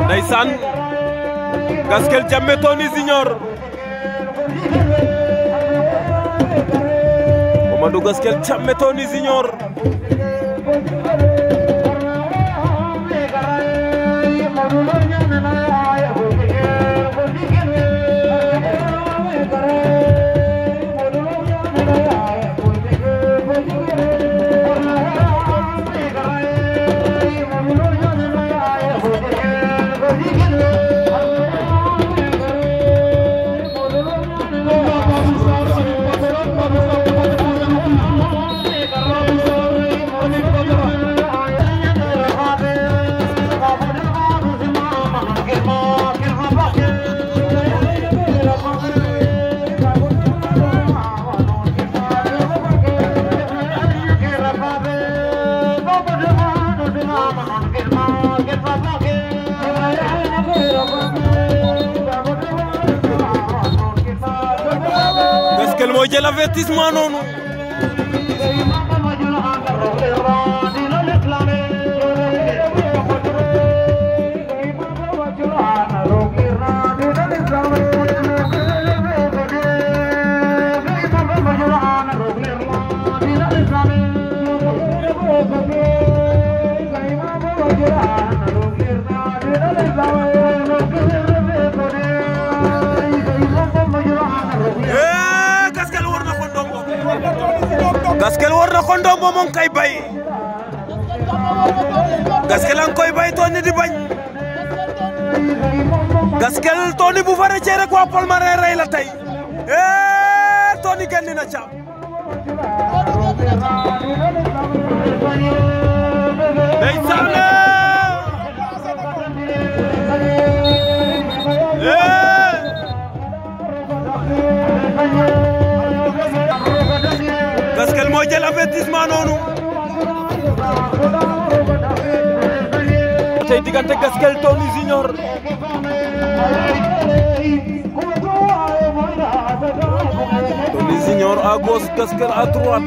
ndeysaan Gaskel Jammeh Tony Junior Mamadou Gaskel Jammeh Tony Junior Gaskel moo jël avertissement noonu Eh, Gaskel war na ko ndombo Gaskel war na ko ndombo moom kay bay Gaskel ang koy bay Tony di bañ Gaskel Tony bu fa rëccee rek waa Palmarin rey la tey eh Tony génn na ca ndeysaan eh Gaskel moo jël avertissement noonu tey diggante Gaskel Tony Junior Tony Junior à gauche Gaskel à droite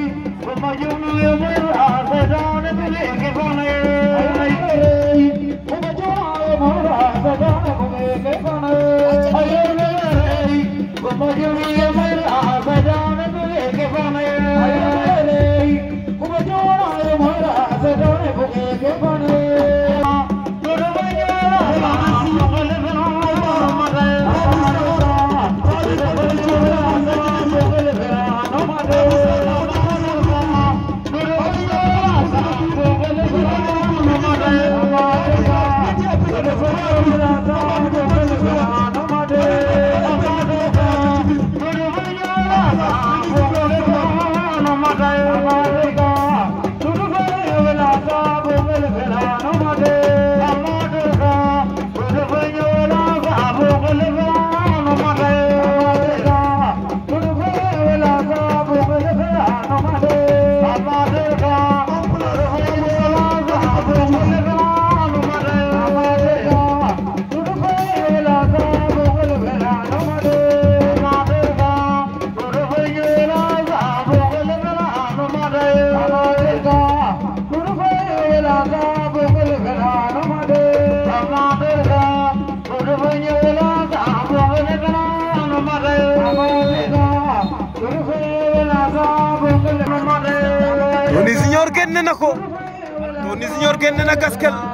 Tony Junior génn na ko Tony Junior génn na Gaskel